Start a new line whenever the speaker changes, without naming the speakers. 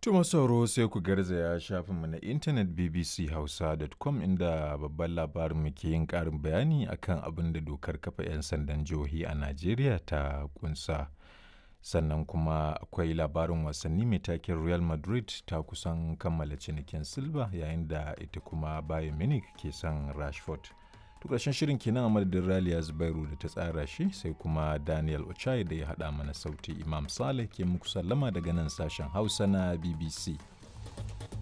Tuma sauro sai ku garzaya shafinmu na intanet bbchausa.com inda babban labarin mu ke yin ƙarin bayani akan abin da dokar kafa 'yan sandan jihohi a Najeriya ta kunsa. Sannan kuma akwai labarin wasanni mai taken Real Madrid ta kusan kammala cinikin Silva yayin da ita kuma Bayern Munich ke son Rashford. To ƙarshen shirin kenan a madadin Raliya Zubairu da ta tsara shi sai kuma Daniel Ochai da ya haɗa mana sauti Imam Saleh ke muku sallama daga nan sashen Hausa na BBC.